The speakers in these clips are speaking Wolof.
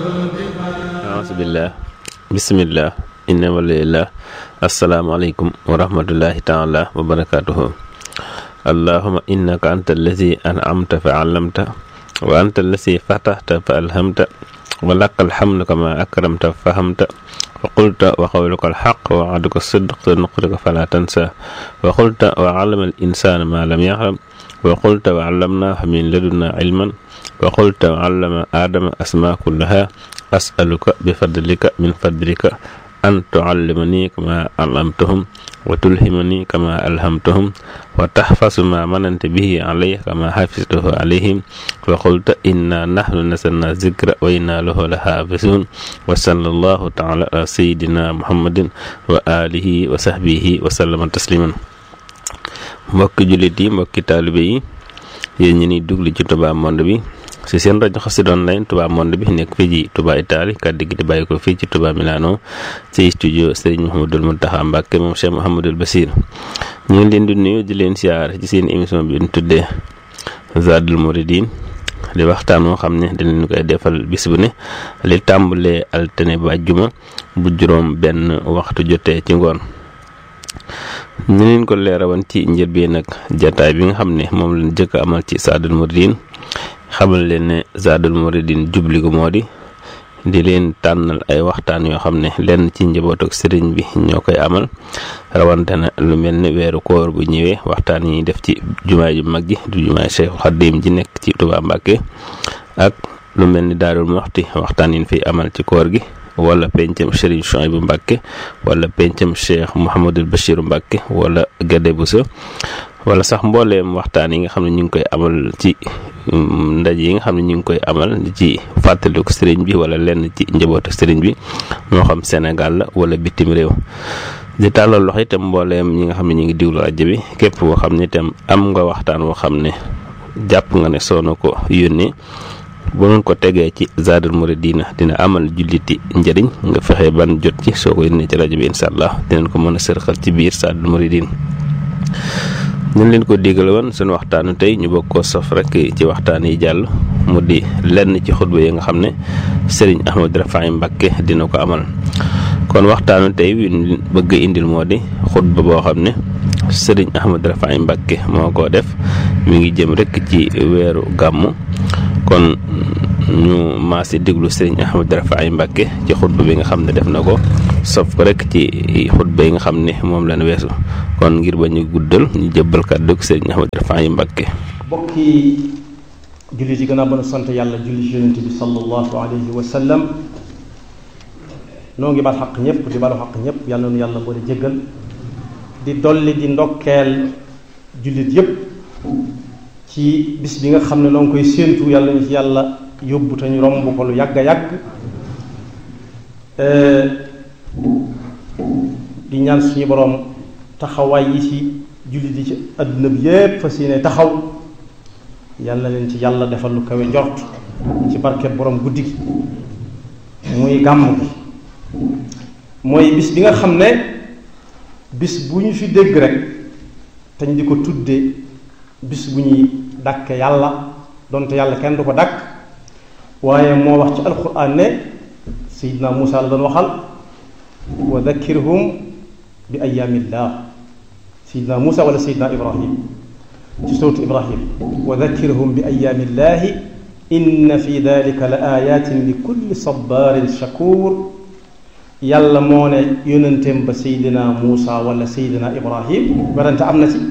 aasubillah bisimillah inna walillah asalaamaaleykum wa rahmatullahi taala wa barakatuhu allahuma innaka anta allazi an'amta fa allamta wa anta allazi fatahta fa alhamta wa laka alhamdu kama akramta fa fahamta wa qulta wa qawluka alxaq wa wa'duka sidq sa nuqrika fala tansa wa qulta wa allama al insana ma lam yaxlam wa qulta wa allamnahu min ladunna ilman wa qulta wa allama aadama asma kullaha asaluka bi fadlika min fadlika an tuallimani kama allamtahum wa tulhimani kama alhamtahum wa tahfasu ma manante bihi alayya kama hafiztahu alayhim wa qulta inna nahnu nasalna zikra wa inna lahu la hafisun wa sallallahu taala ala sayidina muhammadin wa alihi wa sahbihi wa sallama tasliman mbokki jullit yi mbokki taalibe yi yéen ñi ni dugli ci Touba Monde bi ci seen rajo Xassida Online Touba Monde bi nekk fii ci Touba Italie kàddu gi di bàyyi ko fii ci Touba Milano ci studio Serigne Mouhamadul Mountakha Mbacké moom Cheikh Mouhamadul Bassir ñu ngi leen di nuyu di leen siyaar ci seen émission bi ñu tuddee Zadul Mouridine di waxtaan moo xam ne dinañ koy defal bis bu ne li tàmbalee altine ba àjjuma bu juróom benn waxtu jotee ci ngoon ñu leen ko leerawoon ci njëlbeen nag jataay bi nga xam ne moom lañ jëkk amal ci Zadul Mouridine xamal leen ne Zadul Mouridine jubli ko moo di di leen tànnal ay waxtaan yoo xam ne lenn ci njaboot ak sëriñ bi ñoo koy amal rawante na lu mel ni weeru koor bu ñëwee waxtaan yi def ci jumaay ju mag ji du jumaay Cheikhul Khadim ji nekk ci Touba Mbacké ak lu mel ni Daarul Muxti waxtaan yi fi amal ci koor gi wala pencam Serigne Chouaïbou Mbacké wala pencam Cheikh Mouhamadul Bachir Mbacké wala Gade Bousso wala sax mbooleem waxtaan yi nga xam ne ñu ngi koy amal ci ndaje yi nga xam ne ñu ngi koy amal ci fàttaliku sëriñ bi wala lenn ci njabootu sëriñ bi moo xam Sénégal la wala bitim réew di tàllal loxo itam mbooleem ñi nga xam ne ñu ngi diwlu rajo bi képp koo xam ne itam am nga waxtaan woo xam ne jàpp nga ne soo na ko yónnee bu noonu ko tegee ci Zadul Mouridine dina amal julliti njëriñ nga fexe ban jot ci soo ko yónnee ci rajo bi incha allah dinañ ko mën a sërxal ci biir Zadul Mouridine ñu leen ko digal woon suñu waxtaanu tey ñu bokk ko sof rek ci waxtaan yi jàll mu di lenn ci xutba yi nga xam ne Serigne Ahmadou Rafahi Mbacké dina ko amal kon waxtaanu tey wi bëgg indil moo di xutba boo xam ne Serigne Ahmadou Rafahi Mbacké moo ko def mi ngi jëm rek ci weeru gàmmu kon ñu maasi déglu Serigne Ahmadou Rafahi Mbacké ci xutba bi nga xam ne def na ko sof ko rek ci xutba yi nga xam ne moom lañ weesu kon ngir ba ñu guddal ñu jëbbal kàddu gi Serigne Ahmadou Rafahi Mbacké bokki julli ci gën a mën a sant yàlla julli ci yonent bi sallallahu alayhi wa sallam noo ngi bal xaq ñëpp di balu xaq ñëpp yàlla nu yàlla boole jéggal di dolli di ndokkeel jullit yëpp ci bis bi nga xam ne noo ngi koy séentu yàlla ñu ci yàlla yóbbu te ñu romb ko lu yàgg a yàgg di ñaan suñu boroom taxawaay yi ci jullit yi ci àdduna bi yépp fas yéene taxaw yàlla leen ci yàlla defal lu kawe njort ci barke boroom guddi gi muy gàmm gi mooy bis bi nga xam ne bis bu ñu fi dégg rek te ñu di ko tudde bis bu ñuy dàkke yàlla donte yàlla kenn du ko dàkk waaye moo wax ci alquran ne sayidna Muusa la doon waxal wa dakkirhum bi ayaamillah sayidna Muusa wala sayidna Ibrahim ci suuratu Ibrahim wa dakkirhum bi ayaamillahi inna fi dalika la ayatin li kulli sabarin shakur yàlla moo ne yónenteem ba sayidina Muusa wala sayidina Ibrahim werante am na ci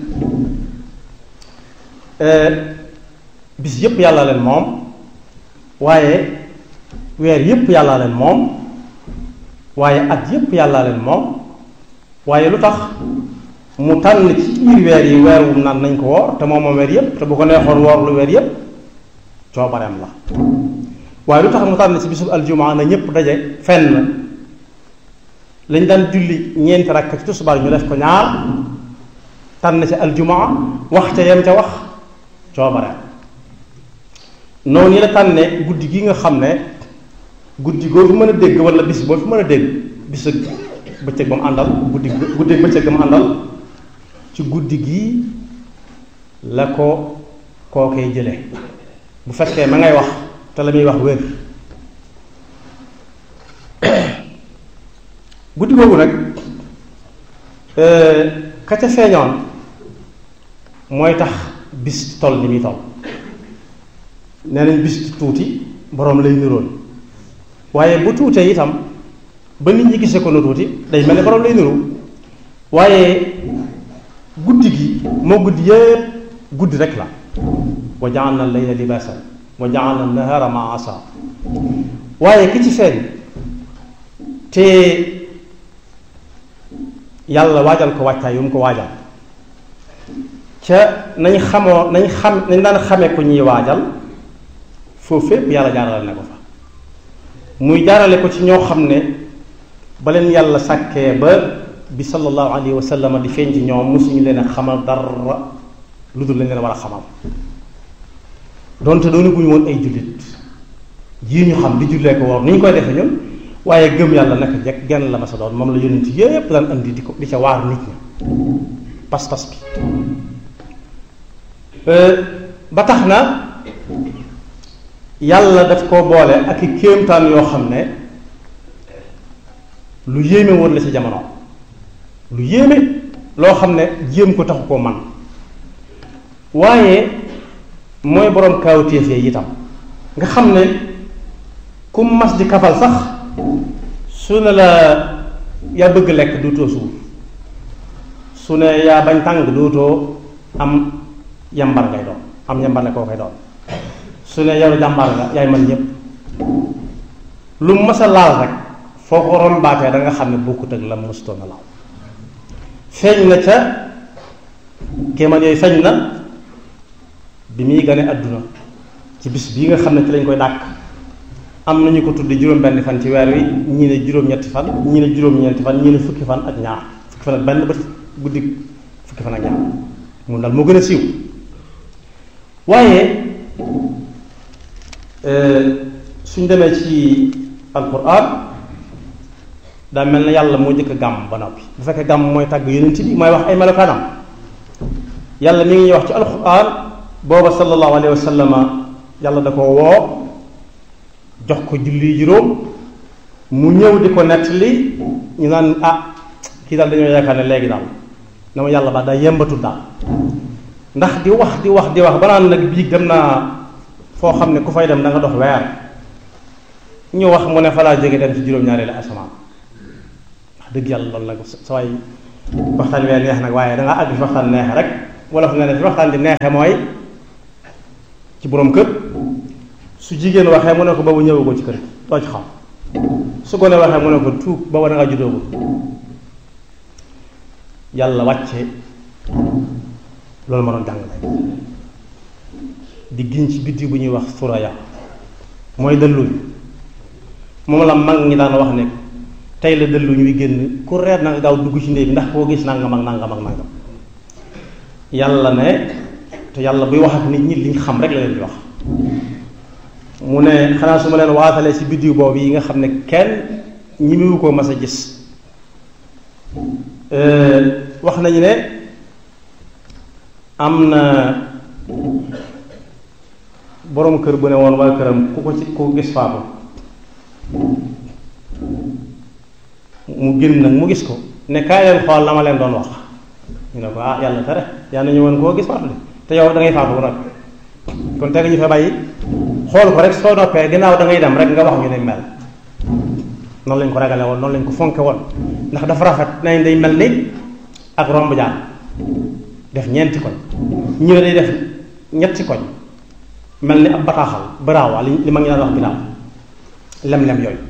bis yépp yàlla leen moom waaye weer yépp yàlla leen moom waaye at yépp yàlla leen moom waaye lu tax mu tànn ci biir weer yi weer wu naan nañ ko woor te moom moom weer yépp te bu ko neexoon woor lu weer yépp coobareem la waaye lu tax mu tànn ci bisub aljumaa na ñépp daje fenn lañ daan julli ñeenti rakk ci tusubaar ñu def ko ñaar tànn ci aljumaa wax ca yem ca wax coobareem noonu yi la tànne guddi gi nga xam ne guddi goo fi mën a dégg wala bis boo fi mën a dégg bis ak bëccëg ba mu àndal guddi guddi ak bëccëg ba mu àndal ci guddi gi la ko kookee jële bu fekkee ma ngay wax te la muy wax wér guddi googu nag ka ca feeñoon mooy tax bis toll ni muy toll nee nañ bis tuuti boroom lay niroon waaye bu tuutee itam ba nit ñi gisee ko nu tuuti day mel ne boroom lay niru waaye guddi gi moo guddi yépp guddi rek la wa ja'alna al-layla libaasan wa ja'alna an-nahaara ma'aasa waaye ki ci feeñ te yàlla waajal ko wàccaay yu mu ko waajal ca nañ xamoo nañ xam nañ daan xamee ko ñuy waajal foofu fépp yàlla jaarale na ko fa muy jaarale ko ci ñoo xam ne ba leen yàlla sàkkee ba bi sallallahu alayhi wa sallam di feeñ ci ñoom mosuñu leen a xamal dara lu dul lañ leen war a xamal donte doonu guñu woon ay jullit yii ñu xam di jullee ko war ni ñu koy defee ñun waaye gëm yàlla naka jekk genn la ma sa doon moom la yonent yépp daan andi di ko di ca waar nit ñi pas-pas bi ba tax na yàlla daf koo boole ak i kéemtaan yoo xam ne lu yéeme woon la ci jamono lu yéeme loo xam ne jéem ko taxu koo man waaye mooy boroom kaawteef yi itam nga xam ne ku mas di kafal sax su ne la yaa bëgg lekk duutoo suur su ne yaa bañ tàng duutoo am yambar ngay doon am yambar ne koo koy doon su ne yow jàmbaar nga yaay man ñépp lu mas a laal rek foo ko rombaatee da nga xam ne bokkut ak la mësutoon a laal feeñ na ca kéemaan yooyu feeñ na bi muy gane àdduna ci bis bii nga xam ne ci lañ koy dàkk am nañu ko tudde juróom-benn fan ci weer wi ñii ne juróom-ñetti fan ñii ne juróom-ñeenti fan ñii ne fukki fan ak ñaar fukki fan ak benn ba guddi fukki fan ak ñaar mun daal moo gën a siiw waaye suñ demee ci alquran daa mel na yàlla moo njëkk gàmm ba noppi bu fekkee gàmm mooy tàgg yonent bi mooy wax ay melokaanam yàlla mi ngi ñuy wax ci alquran booba sallallahu alayhi wa sallam yàlla da ko woo jox ko julli juróom mu ñëw di ko nettali ñu naan ah kii daal dañoo yaakaar ne léegi daal na ma yàlla ba daa yembatul daal ndax di wax di wax di wax ba naan nag bii dem naa foo xam ne ku fay dem da nga dox weer ñu wax mu ne fa laa jóge dem ci juróom-ñaareelu asamaan wax dëgg yàlla loolu nag sa waay waxtaan wee neex nag waaye da nga àgg fi waxtaan neexe rek wala fu nga ne fi waxtaan di neexe mooy ci boroom kër su jigéen waxee mu ne ko boobu ñëwu ko ci kër gi doo ci xam su gone waxee mu ne ko tuub booba da nga juddoogu yàlla wàcce loolu ma doon jàngale di giñ ci biddi bu ñuy wax suraya mooy dëlluñ moom la mag ñi daan wax ne tey la dëlluñ wi génn ku reer na nga gaaw dugg ci néeg bi ndax koo gis nangam ak nangam ak nangam yàlla ne te yàlla buy wax ak nit ñi liñ xam rek la leen di wax mu ne xanaa su ma leen waatalee ci biddiw boobu yi nga xam ne kenn ñi mu ko mas a gis wax nañu ne am na boroom kër bu ne woon waa këram ku ko ci ku ko gis faatu mu génn nag mu gis ko ne kaay leen xool la ma leen doon wax ñu ne ko ah yàlla tere yàlla ñu woon koo gis faatu de te yow da ngay faatu bu nag kon teg ñu fa bàyyi xool ko rek soo noppee ginnaaw da ngay dem rek nga wax ñu ne mel noonu lañ ko ragale woon noonu lañ ko fonke woon ndax dafa rafet nañ day mel ni ak romb jaan def ñeenti koñ ñu ne day def ñetti koñ mel ni ab bataaxal baraawa li li ma ngi daan wax binaaw lem-lem yooyu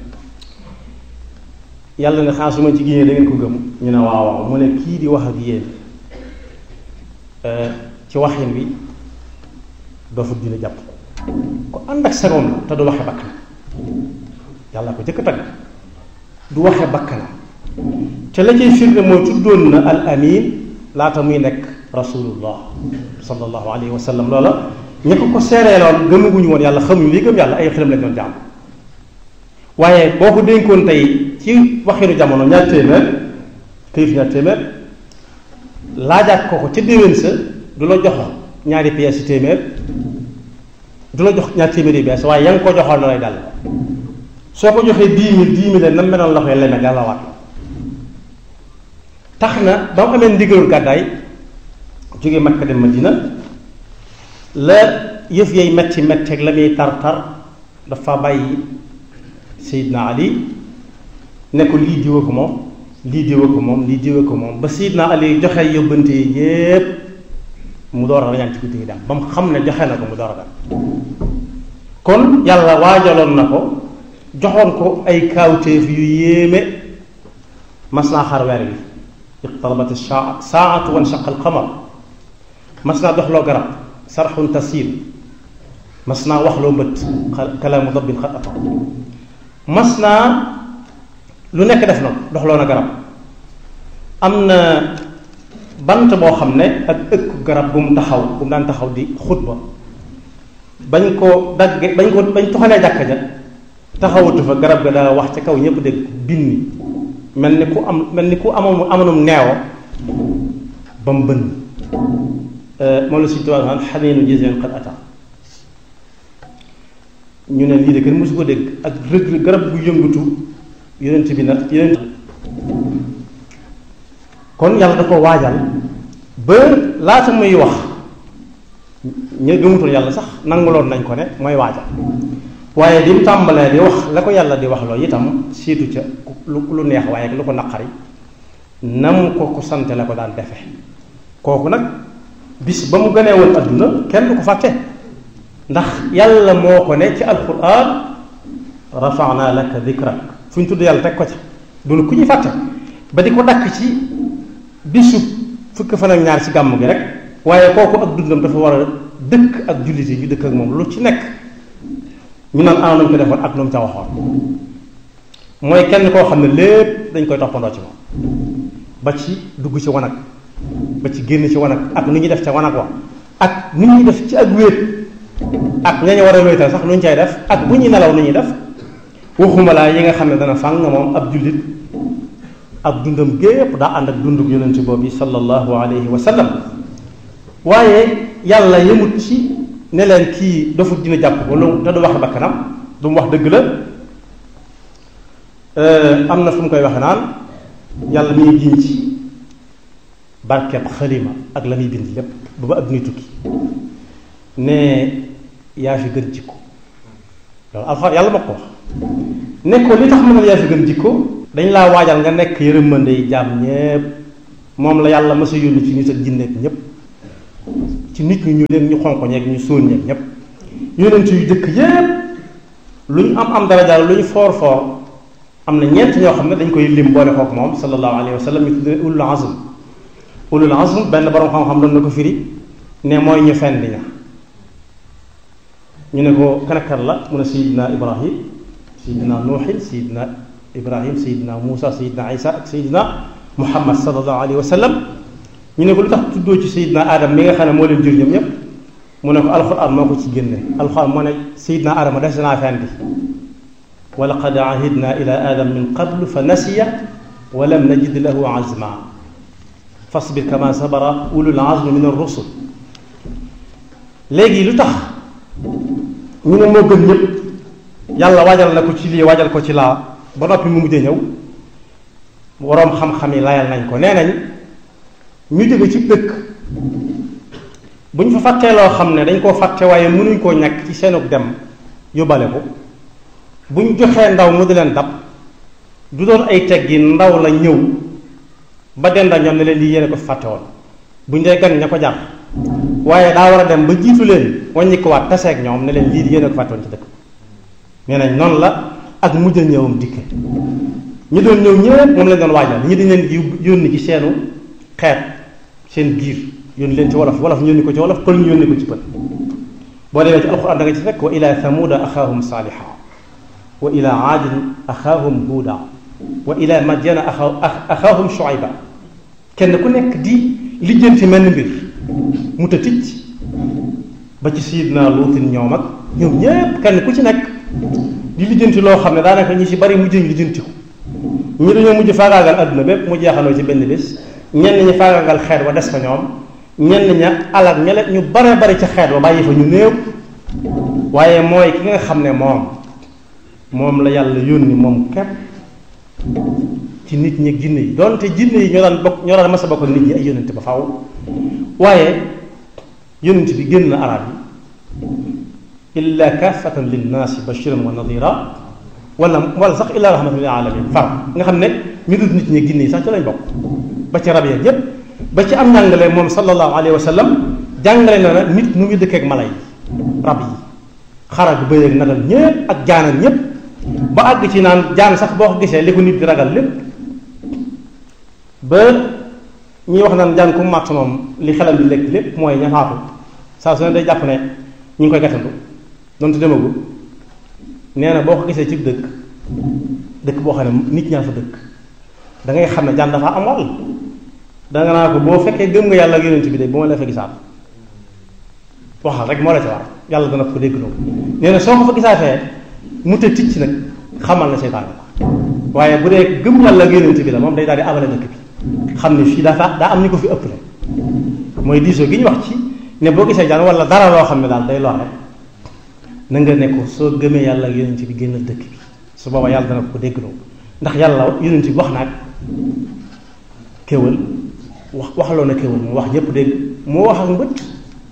yàlla ne xanaa su ma ci génnee da ngeen ko gëm ñu ne waaw waaw mu ne kii di wax ak yéen ci waxin wi doofu dina jàpp ko ànd ak sagoom la te du waxe bakkanam yàlla ko jëkk tagg du waxe bakkanam te la cay firnde mooy tuddoon na al amin laata muy nekk rasulullah sallallahu alayhi wa sallam loola ña ko ko seereeloon gëmaguñu woon yàlla xamuñu lii gëm yàlla ay xiram lañ doon jàmm waaye boo ko dénkoon tey ci waxinu jamono ñaar téeméer këyit ñaar téeméer laajaat ko ko ca déwén sa du la jox ñaari pièces ci téeméer du la jox ñaar téeméer yi bees waaye ya nga ko joxoon la lay dal soo ko joxee dix mille dix mille na meloon la koy leme dala waat tax na ba mu amee ndigalul gàddaay jóge Makka dem Madina la yëf yay metti metti ak la muy tar tar dafa bàyyi Seydina Ali ne ko lii diwa ko moom lii diwa ko moom lii diwa ko moom ba Seydina Ali joxe yóbbante yi yépp mu door a rañaan ci guddi gi dem ba mu xam ne joxe na ko mu door a dem kon yàlla waajaloon na ko joxoon ko ay kaawteef yu yéeme mas naa xar weer wi iqtarabat saatu wan shaqa alqamar mas naa doxloo garab sarxun tasiir mas naa waxloo mbët kalaamu dabbin xat ata mas naa lu nekk def na doxloo na garab am na bant boo xam ne ak ëkk garab bu mu taxaw bu mu daan taxaw di xutba bañ ko dagge bañ ko bañ toxalee jàkka ja taxawatu fa garab ga daa wax ca kaw ñëpp dégg binni mel ni ku am mel ni ku amoon amoonum neewo ba mu bënn moom la suñu tubaab naan xaneenu jiseen xat ata ñu ne lii de kenn mosu ko dégg ak rëg garab gu yëngatu yonent bi nag yonent kon yàlla da ko waajal ba laata muy wax ñu gëmutoon yàlla sax nanguloon nañ ko ne mooy waajal waaye bi mu tàmbalee di wax la ko yàlla di wax loolu itam siitu ca lu lu neex waaye lu ko naqari nam ko ko sante la ko daan defe kooku nag bis ba mu gënee woon adduna kenn du ko fàtte ndax yàlla moo ko ne ci alquran rafa'na laka dhikrak fu ñu tudd yàlla teg ko ca dul ku ñuy fàtte ba di ko dakk ci bisu fukk fan ak ñaar ci gàmm gi rek waaye kooku ak dundam dafa war a dëkk ak jullit yi ñu dëkk ak moom lu ci nekk ñu naan ana nañ ko defoon ak lu mu ca waxoon mooy kenn koo xam ne lépp dañ koy toppandoo ci moom ba ci dugg ci wanag ba ci génn ci wanag ak nu ñuy def ca wanag wa ak nu ñuy def ci ak wéet ak ñañu war a wéetal sax nu ñu cay def ak bu ñuy nelaw nu ñuy def waxuma laa yi nga xam ne dana fàng moom ab jullit ab dundam gépp daa ànd ak dunduk yonent boobu sallallahu alayhi wa sallam waaye yàlla yemut ci ne leen kii dofut dina jàpp ko lu te du wax bakkanam du mu wax dëgg la am na fu mu koy waxe naan yàlla mi ngi giñ ci barkeb xalima ak la muy bind lépp ba ba addunay tukki ne yaa fi gën jikko loolu alxuraan yàlla ma ko wax ne ko li tax mën a yaa fi gën jikko dañ laa waajal nga nekk yërëmande yi jaam ñépp moom la yàlla masa yónni ci nit ak jinneek ñépp ci nit ñi ñu leen ñu xonq ñeeg ñu sóon ñeeg ñépp yonent yu jëkk yépp lu ñu am am daraja lu ñu foor foor am na ñeent ñoo xam ne dañ koy lim boole kook moom sallallahu alayhi wa sallam ñu tuddee ulul azm ulul azm benn borom xam-xam doon na ko firi ne mooy ñu fenn ña ñu ne ko kan ak kan la mu ne sayidina ibrahim sayidina nuuxin sayidina ibrahim sayidina muusa sayidina isa ak sayidina muhammad sallallahu alayhi wa sallam ñu ne ko lu tax tuddoo ci sayidina adam mi nga xam ne moo leen jur ñoom ñépp mu ne ko alxuraan moo ko ci génne alxuraan moo ne sayidina adama des naa fendi wa laqad ahidna ila adam min qablu fa nasiya wa lam najid lahu azma fasbir kama sabara ulul azmi min ar-rusul léegi lu tax ñu ne moo gën ñëpp yàlla waajal na ko ci lii waajal ko ci laa ba noppi mu mujjee ñëw waroom xam-xam yi layal nañ ko nee nañ ñu jóge ci dëkk bu ñu fa fàttee loo xam ne dañ koo fàtte waaye mënuñ koo ñàkk ci seenug dem yóbbale ko bu ñu joxee ndaw mu di leen dab du doon ay teggi ndaw la ñëw ba denda ñoom ne leen lii yéene ko fàtte woon bu ñu dee gan ña ko jar waaye daa war a dem ba jiitu leen wàññi ko waat taseeg ñoom ne leen lii di yéene ko fàtte woon ci dëkk nee nañ noonu la ak mujj a ñëwam dikke ñi doon ñëw ñëpp moom lañ doon waajal ñi dañ leen di yónni ci seenu xeet seen biir yónni leen ci wolof wolof ñu yónni ko ci wolof pël ñu yónni ko ci pël boo demee ci alxuraan da nga ci fekk wa ila thamuda axaahum saaliha wa ila aadin axaahum huuda wa ila madyana axaahum shuayba kenn ku nekk di lijjanti mel mbir mu ta ticc ba ci sayidna luutin ñoom ak ñoom ñépp kenn ku ci nekk di lijjanti loo xam ne daanaka ñi ci bari mujj ñu lijjanti ko ñi dañoo mujj faagaagal adduna bépp mu jeexaloo ci benn bés ñenn ñi faagaagal xeet wa des fa ñoom ñenn ña alak ñele ñu bare bari ci xeet wa bàyyi fa ñu néew waaye mooy ki nga xam ne moom moom la yàlla yónni moom képp ci nit ñi ak jinne yi donte jinne yi ñoo daan bokk ñoo daan mas a bokk ak nit ñi ay yonent ba faaw waaye yonent bi génn na arab yi illa kaafatan linnaasi bashiran wa nadira wala wala sax illa rahmatan lil alamin far nga xam ne ñu dut nit ñi ginne yi sax ci lañ bokk ba ci rab ya yépp ba ci am njàngale moom sallallahu alayhi wa sallam jàngale na na nit nu muy dëkkeek mala yi rab yi xarak bëy ak nagal ñépp ak jaanan ñépp ba àgg ci naan jaan sax boo ko gisee li ko nit di ragal lépp ba ñuy wax naan jaan ku màtt moom li xelam di lekk lépp mooy ñafaatu saa su ne day jàpp ne ñu ngi koy gàttandu donte demagul nee na boo ko gisee ci dëkk dëkk boo xam ne nit ñaa fa dëkk da ngay xam ne jaan dafa am wàll danga naa ko boo fekkee gëm nga yàlla ak yonent bi de bu ma la fa gisaat waxal rek moo la ci war yàlla dana ko dégg loolu nee na soo ko fa gisaatee mu te ticc nag xamal na seytaan la waaye bu dee gëm yàlla ak yonent bi la moom day daal di abale dëkk bi xam ne fii dafa daa am ñu ko fi ëpp la mooy diisoo gi ñu wax ci ne boo gisee jaan wala dara loo xam ne daal day lor rek na nga ne ko soo gëmee yàlla ak yonent bi génnal dëkk bi su booba yàlla dana ko déggloo ndax yàlla yonent bi wax naag kéwal wax waxaloo na kéwal mu wax ñëpp dégg moo wax ak mbët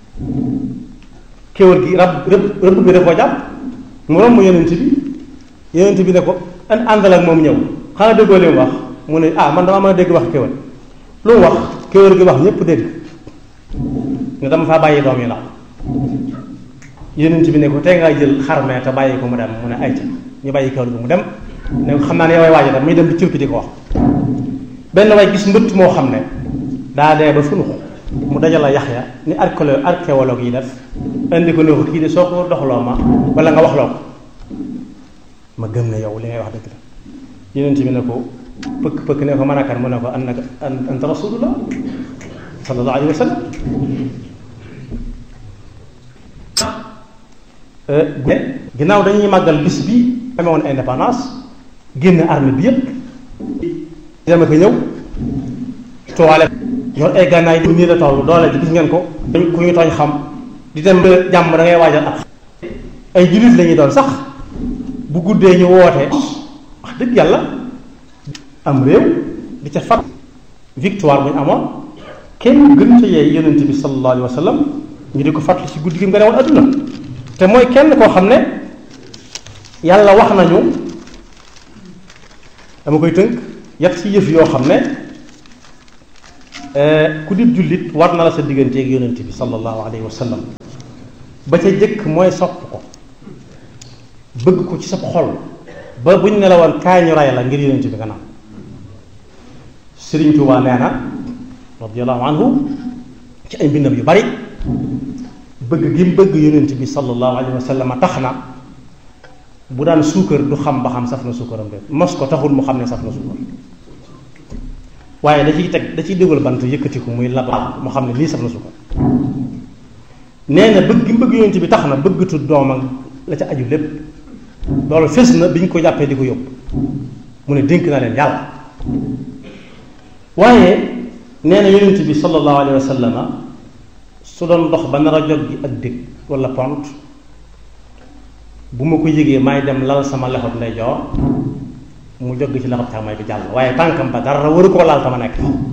kéwal gi rab rëbb rëbb bi da koo jàpp mu romb yonent bi yonent bi ne ko an àndal ak moom ñëw xanaa déggoo li mu wax mu ne ah man dama mën a dégg wax kéwal lu mu wax kéwal gi wax ñëpp dégg nga dama faa bàyyi doom yi ndaw yonent bi ne ko tey ngaa jël xarmee te bàyyi ko mu dem mu ne ayca ñu bàyyi kéwal gi mu dem ne ko xam naa ne yow ay waaja dem muy dem di cirki di ko wax benn way gis mbëtt moo xam ne daa dee ba funux mu dajala yax ya ni archéologue archéologue yi def indi ko ne ko kii de soo ko doxloo ma wala nga waxloo ko ma gëm ne yow li ngay wax dëgg la yonent bi ne ko pëkk pëkk ne ko mën a kan mu ne ko annaka anta rasulullah sallallahu alayhi wa sallam ginnaaw dañuy màggal bis bi amee woon indépendance génn armée bi yépp dama ko ñëw toile yor ay gànnaay bu nii la toll doole ji gis ngeen ko dañ ku ñu tooñ xam di dem ba jàmm da ngay waajal ak ay jullit la ñuy doon sax bu guddee ñu woote wax dëgg yàlla am réew di ca fat victoire bu ñu amoon kenn gën ca yeey yonent bi sallallahu alayhi wa sallam ñu di ko fàttali ci guddi gi nga ne woon adduna te mooy kenn koo xam ne yàlla wax nañu dama koy tënk yat ci yëf yoo xam ne ku di jullit war na la sa digganteeg yonent bi sallallahu alayhi wa sallam ba ca jëkk mooy sopp ko bëgg ko ci sa xol ba buñ ne la woon kaay ñu ray la ngir yonent bi nga naan Sëriñ Tuubaa nee na radiyallahu anhu ci ay mbindam yu bari bëgg gi mu bëgg yonent bi sallallahu alayhi wa sallam tax na bu daan suukar du xam ba xam saf na suukaram de mos ko taxul mu xam ne saf na suukar waaye da ciy teg da ciy dégal bant yëkkatiku muy lab mu xam ne lii saf na suukar nee na bëgg gi mu bëgg yonent bi tax na bëggatu doomam la ca aju lépp loolu fes na bi ñu ko jàppee di ko yóbbu mu ne dénk na leen yàlla waaye nee na yonent bi sallallahu alayhi wa sallama su doon dox ba nar a jog gi ak dëkk wala pont bu ma ko yëgee may dem lal sama lexot ndeyjoor mu jog ci lexot càmmooñ bi jàll waaye tànkam ba dara waru koo laal tama nekk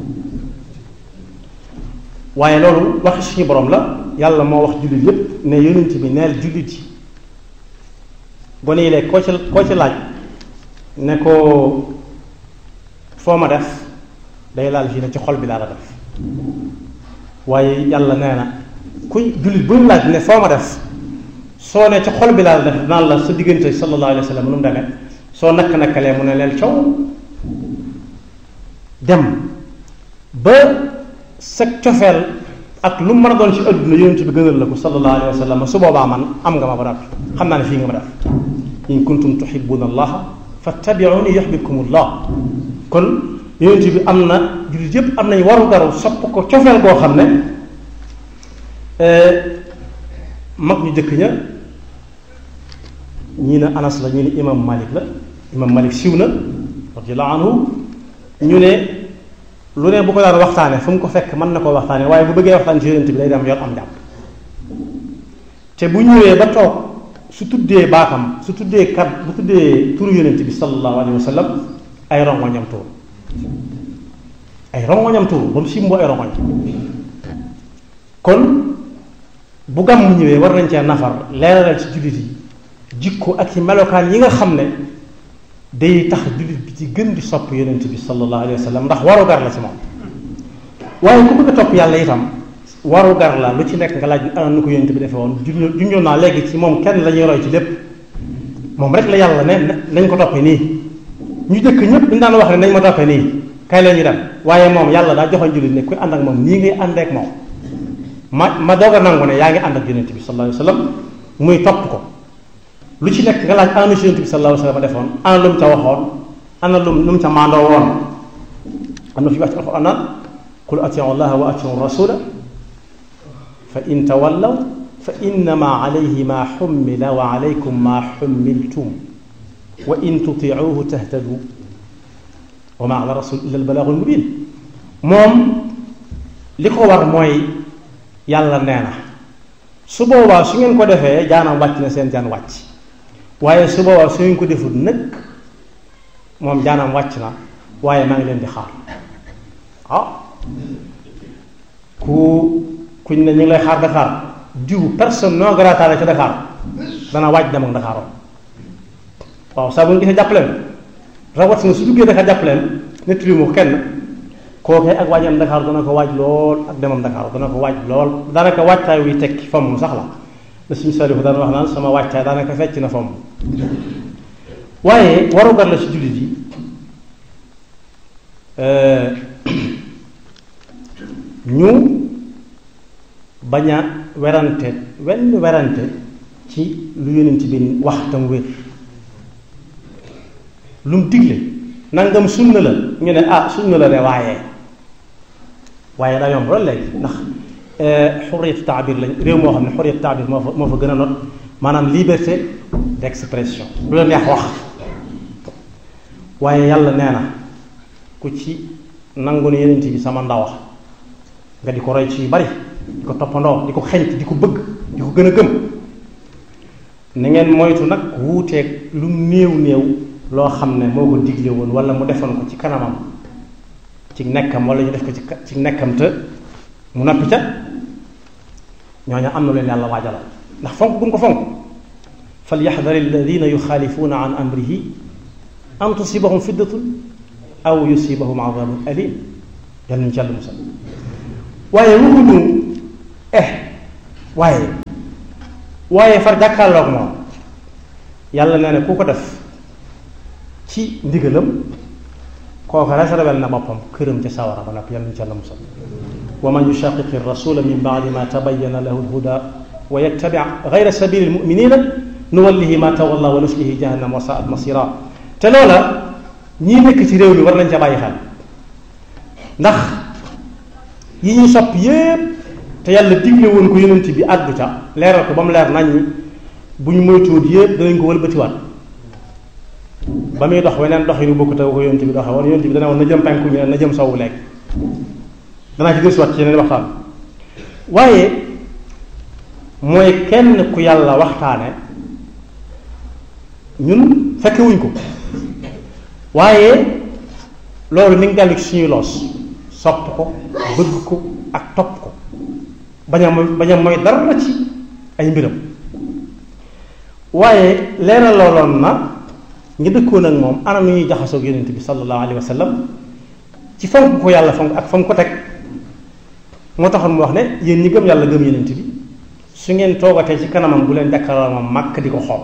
waaye loolu waxi suñu borom la yàlla moo wax jullit yépp ne yonent bi neel jullit yi gone yi léegi koo ci koo ci laaj ne ko foo ma def day laal fii ne ci xol bi laa la def waaye yàlla nee na kuy jullit bu ñu laaj ne foo ma def soo ne ci xol bi laa la def naan la sa diggante sallallahu alayhi wa sallam nu mu demee soo nakk-nakkalee mu ne leen coow dem ba sa cofeel ak lu mu mën a doon ci adduna yonent bi gënal la ko sallallahu alayhi wa sallam su boobaa man am nga ma ba noppi xam naa ne fii nga ma def in kuntum tuhibbuna allaha fattabi'uni yuhibbukum allah kon yonent bi am na jullit yépp am nañ waru garu sopp ko cofeel goo xam ne mag ñu jëkk ña ñii ne anas la ñu ne imam malik la imam malik siw na radiyallahu anhu ñu ne lu ne bu ko daan waxtaane fu mu ko fekk mën na koo waxtaane waaye bu bëggee waxtaan ci yonent bi day dem yor am jàpp te bu ñëwee ba toog su tuddee baatam su tuddee kat bu tuddee turu yonent bi sallallahu alayhi wa sallam ay rongoñam tuur ay rongoñam tuuru ba mu simboo ay rongoñ kon bu gàmm ñëwee war nañ cee nafar leeralal ci jullit yi jikko ak ci melokaan yi nga xam ne day tax jullit bi ci gën di sopp yonent bi sallallahu alayhi wa sallam ndax waru gar la ci moom waaye ku bëgg a topp yàlla itam waru gar la lu ci nekk nga laaj ana nu ko yonent bi defee woon junjoon naa léegi ci moom kenn la ñuy roy ci lépp moom rek la yàlla ne nañ ko toppee nii ñu dëkk ñëpp dañu daan wax ne nañ ma toppee nii kay la ñu dem waaye moom yàlla daa joxoon jullit ne kuy ànd ak moom nii ngay ànd ak moom ma ma doog a nangu ne yaa ngi ànd ak yonent bi sallallahu alayhi wa sallam muy topp ko lu ci nekk nga laaj ana si yonent bi sallallahu alayhi wa sallam defoon ana lu mu ca waxoon ana lu lu mu ca maandoo woon am na fi wax ci alquran naan qul atiu allaha wa atiu rasula fa in tawallaw fa innama alayhi ma xummila wa alaykum ma xummiltum wa in tutiuhu tahtadu wa ma ala rasul illa albalaagu almubin moom li ko war mooy yàlla nee na su boobaa su ngeen ko defee jaanam wàcc na seen jaan wàcc waaye su boobaa su ngeen ko defut nag moom jaanam wàcc na waaye maa ngi leen di xaar ah ku kuñ ne ñu ngi lay xaar Dakar diw personne non grata la ca Dakar dana wàcc dem ak Dakar waaw saa bu ñu gisee jàppaleen rawatina su duggee Dakar jàppaleen nettali mu kenn kookee ak waajam Dakar dana ko waaj lool ak demam Dakar dana ko waaj lool daanaka waajtaay wuy tekki fomm sax la la suñu salifu daan wax naan sama waajtaay daanaka fecc na fomm waaye warugar la ci jullit yi ñu bañ a werante wenn werante ci lu yonent bi wax tam wér lu mu digle nangam sunna la ñu ne ah sunna la de waaye waaye daa yomb loolu léegi ndax xurriyatu taabir lañ réew moo xam ne xurriyatu taabir moo fa moo fa gën a not maanaam liberté d'expression lu la neex wax waaye yàlla nee na ku ci nangu ne yonent bi sama ndaw nga di ko roy ci yu bari di ko toppandoo di ko xeñt di ko bëgg di ko gën a gëm na ngeen moytu nag wuuteeg lu néew néew loo xam ne moo ko digle woon wala mu defoon ko ci kanamam ci nekkam wala ñu def ko ci ci nekkam te mu noppi ca ñooñu am na leen yàlla waajalal ndax fonk bu mu ko fonk fal yaxdar alladina yuxaalifuuna an amrihi an tusibahum fiddatun aw yusibahum adabun alim yal nañu ci yàlla musal waaye waxuñu eh waaye waaye far jàkkaarloog moom yàlla nee na ku ko def ci ndigalam kooku réservel na boppam këram ca sawara ba nag yàlla ñu ca la musal wa man yushaqiqi rasula min baadi ma tabayyana lahu lhuda wa yattabi gayra sabili lmuminina nuwallihi ma tawalla wa nuslihi jahannam wa saat masira te loola ñii nekk ci réew mi war nañ ca bàyyi xel ndax yi ñu sopp yépp te yàlla digle woon ko yonent bi àddu ca leeral ko ba mu leer nañ ñi bu ñu moytuwut yépp danañ ko wëlbatiwaat ba muy dox weneen dox yi nu bokk te ko yonent bi doxe woon yonent bi dana woon na jëm penku ñu ne na jëm sowwu lekk danaa ci gëstuwaat ci yeneen waxtaan waaye mooy kenn ku yàlla waxtaane ñun fekkewuñ ko waaye loolu mi ngi dellu ci suñuy loos sopp ko bëgg ko ak topp ko bañ a mooy bañ a mooy dara ci ay mbiram waaye leeral looloon na ñu dëkkoon ak moom anam ñuy jaxasoog yonent bi sallallahu alayhi wa sallam ci fonk ko yàlla fonk ak fonk ko teg moo taxoon mu wax ne yéen ñi gëm yàlla gëm yonent bi su ngeen toogatee ci kanamam bu leen jàkkaarloo moom màkk di ko xool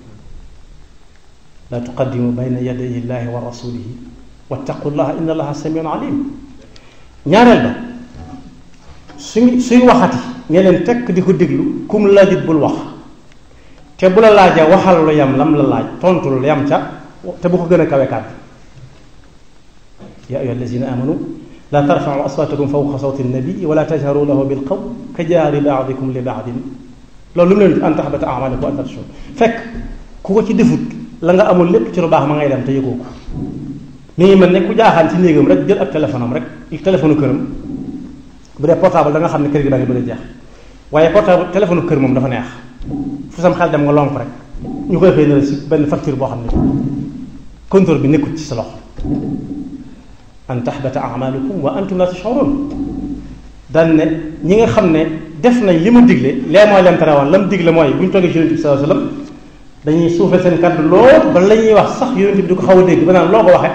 la tuqaddimu bayna yaday illahi wa rasulihi wattaqullaha inna allaha samiun alim ñaareel ba suñ suy waxati ngeen leen tekk di ko déglu kum laajit bul wax te bu la laajee waxal lu yam lam la laaj tontu lu yam ca te bu ko gën a kawe kàddu yaa ayyuha allazina amanu la tarfau aswatakum fawqa sawti nabii wala tajharu lahu bil qawl ka jaari baadikum li baadin loolu lu mu leen an taxbata amalakum wa antum tashurun fekk ku ko ci defut la nga amul lépp ci lu baax ma ngay dem te yëgoo ko mi ngi mel ne ku jaaxaan ci néegam rek jël ab téléphone am rek téléphone këram bu dee portable da nga xam ne crédit baa ngi bëgg a jeex waaye portable téléphone kër moom dafa neex fu sam xel dem nga lonk rek ñu koy xëy na la si benn facture boo xam ne compteur bi nekkul ci sa loxo an tahbata amalukum wa antum la tashurun daan ne ñi nga xam ne def nañ li mu digle lee mooy leen tere woon la mu digle mooy bu ñu toogee ci yonent bi sallallahu alayhi wasallam dañuy suufee seen kàddu lool ba la ñuy wax sax yonent bi di ko xaw a dégg ba naan loo ko waxe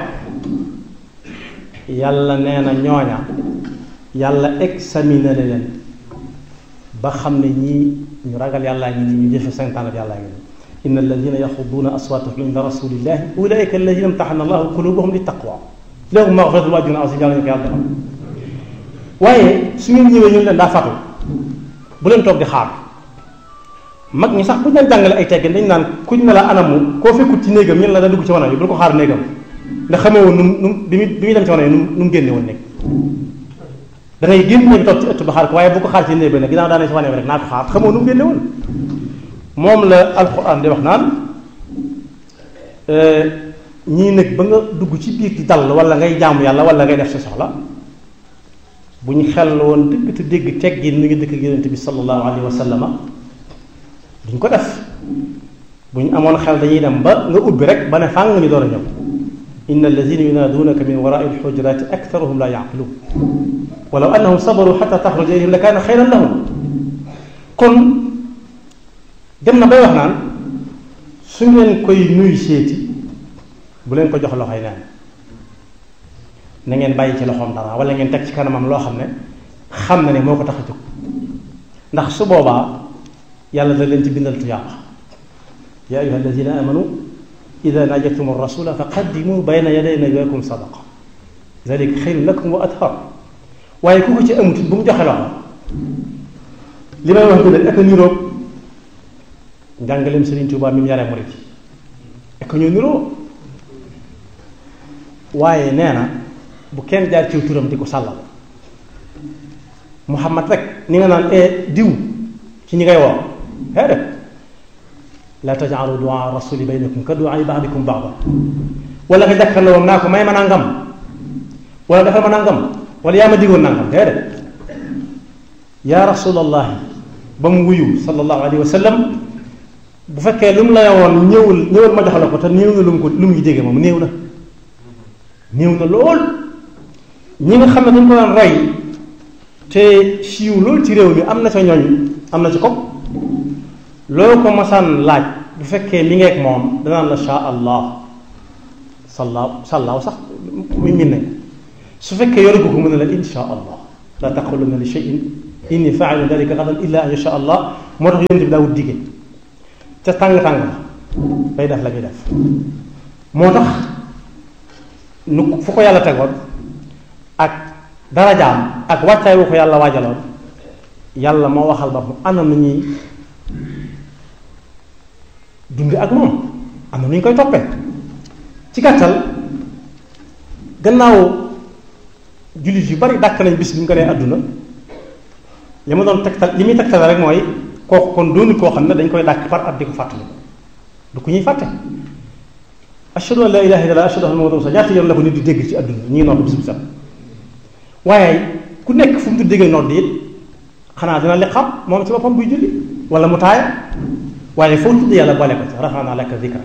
yàlla nee na ñooña yàlla examiné leen ba xam ne ñii ñu ragal yàllaa ngi nii ñu jëfe santaane yàllaa ngi nii inna alladina yaxuduuna aswaatahum inda rasulillahi ulaika alladina imtaxana allahu qulubahum li taqwa lahum maxfiratun wa ajrun azim yàlla ñu ko yàlla defal waaye su ngeen ñëwee ñu leen daa fatu bu leen toog di xaar mag ñi sax bu ñu leen jàngale ay teggin dañ naan kuñ ne la anamu koo fekkut ci néegam ñun la da dugg ci wanag yi bul ko xaar néegam ndax xamee woon nu mu nu mu bi muy bi muy dem ci wanag yi nu mu nu mu génne woon néeg da ngay génn néeg toog ci ëtt ba xaar ko waaye bu ko xaar ci néeg bi nag ginnaaw daanee ci wanag bi rek naa ko xaar xamoo nu mu génne woon moom la alquran di wax naan ñii nag ba nga dugg ci biir di dal wala ngay jaamu yàlla wala ngay def sa soxla bu ñu xel woon dëgg te dégg teggin mi ngi dëkk yonent bi sallallahu alayhi wa sallama duñ ko def bu ñu amoon xel dañuy dem ba nga ubbi rek ba ne fàng ñu door a ñëw inna alladina yunaaduunaka min warai alxujurati aktaruhum la yaqiluun walaw annahum sabaru xata taxruja ilayhim la kaana xayran lahum kon dem na bay wax naan su ngeen koy nuyu seeti bu leen ko jox loxoy neen na ngeen bàyyi ci loxoom dara wala ngeen teg ci kanamam loo xam ne xam na ne moo ko tax a jóg ndax su boobaa yàlla da leen ci bindal tuyaaba yaa ayuha alladina amanu ida najaytum rasula fa qaddimu bayna yaday najwaakum sadaqa zalika xayrun lakum wa athar waaye ku ko ci amut bu mu joxe loxo li may wax bi ak a niroog njàngaleem Sëriñ Tuubaa mi mu yaree murit ak ñoo niroo waaye nee na bu kenn jaar ciw turam di ko sàllal muhammad rek ni nga naan e diw ci ñi ngay woo hee def la tajaalu duaa rasuli baynakum ka duaa baadikum baada wala nga jàkkaarloo woon naa ko may ma nangam wala defal ma nangam wala yaa ma digoon nangam hee def yaa rasulallahi ba mu wuyu sallallahu alayhi wa sallam bu fekkee lu mu la woon ñëwul ñëwal ma jox la ko te néew na lu mu ko lu mu ngi jege moom néew na néew na lool ñi nga xam ne dañ ko daan roy te siiw loolu ci réew mi am na ca ñooñ am na ci ko loo ko masaan laaj bu fekkee mi ngeeg moom danaan la sha allah sallaaw sallaaw sax mi min nañ su fekkee yoru ko ko mën a la insha allah la taquluna li shay'in inni faa'ilu dalika gadan illa an yasha allah moo tax yonent bi daawut dige ca tàng-tàng la bay def la muy def moo tax nu fu ko yàlla tegoon ak darajaam ak wàccaay wu ko yàlla waajaloon yàlla moo waxal ba mu ana nu ñuy dunde ak moom am na nu ñu koy toppee ci gàttal gannaaw jullit yu bari dàkk nañ bis bi mu ko nee àdduna li ma doon tegtal li muy tegtal rek mooy kooku kon doonu koo xam ne dañ koy dàkk par at di ko fàttali du ku ñuy fàtte ashhadu an la ilaha illallah ashhadu anna muhammadan rasulullah ñaata yoon la ko nit di dégg ci àdduna ñi ngi nodd bis bu set waaye ku nekk fu mu di déggee nodd it xanaa dina li xam moom ci boppam buy julli wala mu taaya waaye foo tudd yàlla boole ko ci rafaana laka zikrak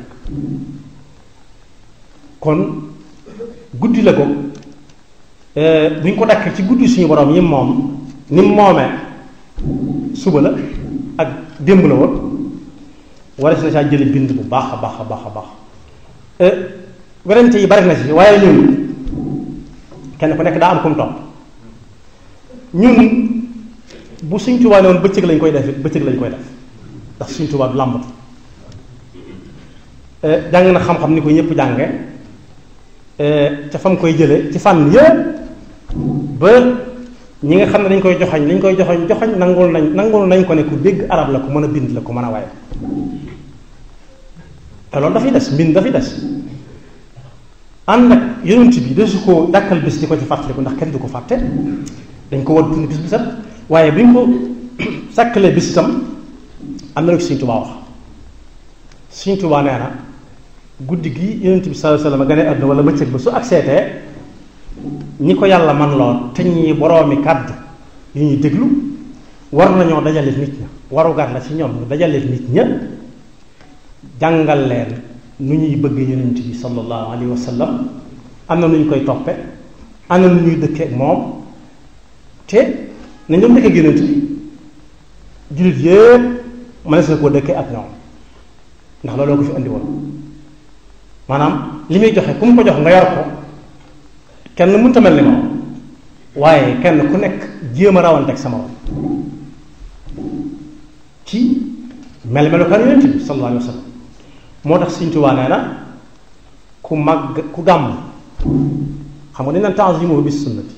kon guddi la ko bu ñu ko dakk ci guddi suñu borom yi moom ni mu moomee suba la ak démb la woon wala si na saa jële bind bu baax a baax a baax a baax werante yi bari na si waaye ñun kenn ku nekk daa am kum topp ñun bu suñ Tuubaa ne woon bëccëg lañ koy def bëccëg lañ koy def ndax suñ Tuubaa du làmbatu jàng na xam-xam ni ko ñëpp jànge ca fam koy jële ci fànn yëpp ba ñi nga xam ne dañ koy joxañ lañ koy joxañ joxañ nangul nañ nangul nañ ko ne ku dégg arab la ku mën a bind la ku mën a waaye te loolu dafay des mbind dafay des ànd ak yonent bi desu ko dàkkal bis di ko ci fàttaliku ndax kenn du ko fàtte dañ ko war dund bis bu set waaye bi ñu ko sàkkalee bis itam am na lu Sëriñ Tuubaa wax Sëriñ Tuubaa nee na guddi gi yonent bi sallallahu alayhi wasallam gane àdduna wala bëccëg ba su ak seetee ñi ko yàlla man lool te ñi boroomi kàddu yu ñuy déglu war nañoo dajale nit ña warugar la ci ñoom ñu dajale nit ña jàngal leen nu ñuy bëgg yonent bi sallallahu alayhi wa sallam am na nu ñu koy toppe ana nu ñuy dëkkee ak moom te nañ doon dëkkee génnant bi jullit yépp mënees na koo dëkkee ak ñoom ndax looloo ko fi andi woon maanaam li muy joxe ku mu ko jox nga yor ko kenn mënta mel ni moom waaye kenn ku nekk jéem a rawanteeg sama moom ci mel melukaan yonent bi sallallahu alayhi wa sallam moo tax Sëriñ Tuubaa nee na ku màgg ku gàmm xam nga dañ naan ta'zimuhu bis sunnati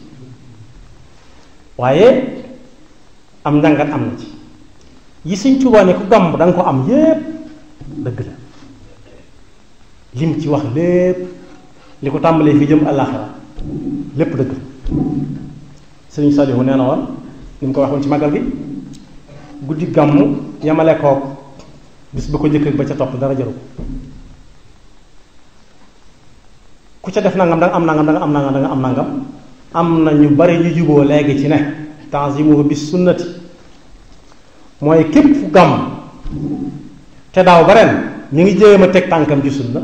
waaye am njàngat am na ci yi Sëriñ Tuubaa ne ku gàmm da nga ko am yépp dëgg la lim ci wax lépp li ko tàmbalee fi jëm àllaaxira lépp dëgg la Sëriñ Saliou nee na woon ni mu ko waxoon ci màggal gi guddi gàmm yamale kook bis ba ko njëkk ba ca topp dara jaru ko ku ca def nangam da nga am nangam da nga am nangam da nga am nangam am na ñu bari ñu juboo léegi ci ne tanzimuhu bis sunnati mooy képp fu gàmm te daaw ba ren ñu ngi jéem a teg tànkam ci sunna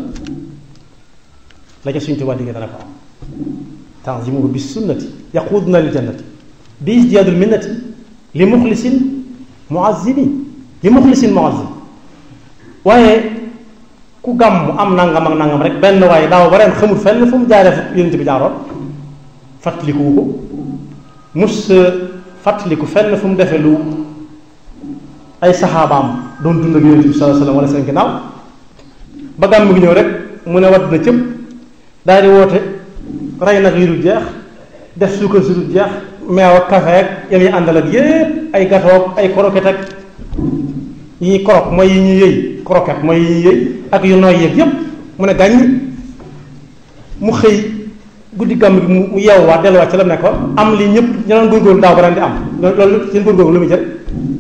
la ca suñ tubaab diggee dana ko am tanzimuhu bis sunnati yaquduna lil jannati bi isdiyaadul minnati li muxlisin muazzimin li muxlisin muazzim waaye ku gàmm am nangam ak nangam rek benn waaye daaw ba ren xamul fenn fu mu jaaree fu yonent bi jaaroon fàttalikuwu ko mus fàttaliku fenn fu mu defee lu ay saxaabaam doon dund ak yonent bi sallallahu alayhi wasallam wala seen ginnaaw ba gàmm gi ñëw rek mu ne wadd na cëpp daal di woote rey nag yu dul jeex def suukar si dul jeex meew ak café ak yam yi àndal ak yépp ay gâteau ay croquette ak yi ñuy korok mooy yi ñuy yëy croquette mooy yi ñuy yëy ak yu nooy yeeg yépp mu ne gàññ mu xëy guddi gàmm gi mu yeewwaat delluwaat ci la ne ko am li ñëpp ñu doon góorgóorlu daaw ba ren di am loolu seen góorgóorlu lu muy jël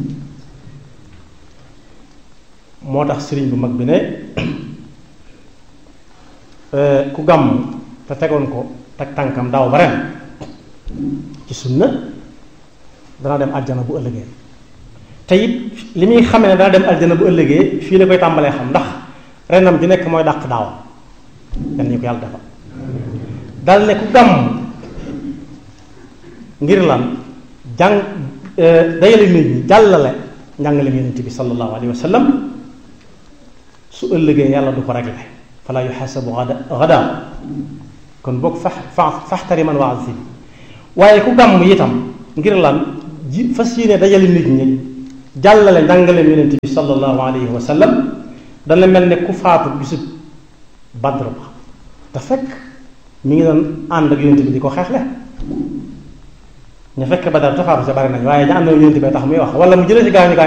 moo tax sëriñ bu mag bi ne ku gàmm te tegoon ko teg tànkam daaw ba ren ci sunna dana dem aljana bu ëllëgee te it li muy xamee ne dana dem aljana bu ëllëgee fii la koy tàmbalee xam ndax renam di nekk mooy dàq daaw yan ñu ko yàlla defal dal ne ku gàmm ngir lan jàng dayale nit ñi jàllale njàngale yonent bi sallallahu alayhi wa sallam su ëllëgee yàlla du ko réglé fala yuxasabu gada gada kon boog fax fa faxtari man waa si waaye ku gàmm itam ngir lan ji fas yéene dajale nit ñi jàllale njàngale yonent bi sallallahu alayhi wa sallam dana mel ne ku faatu bisub Badr ba te fekk mi ngi doon ànd ak yonent bi di ko xeexle ñu fekk Badar te faatu sa bari nañ waaye ña ànd ak yonent bi tax muy wax wala mu jëlee ci gaañu gaañu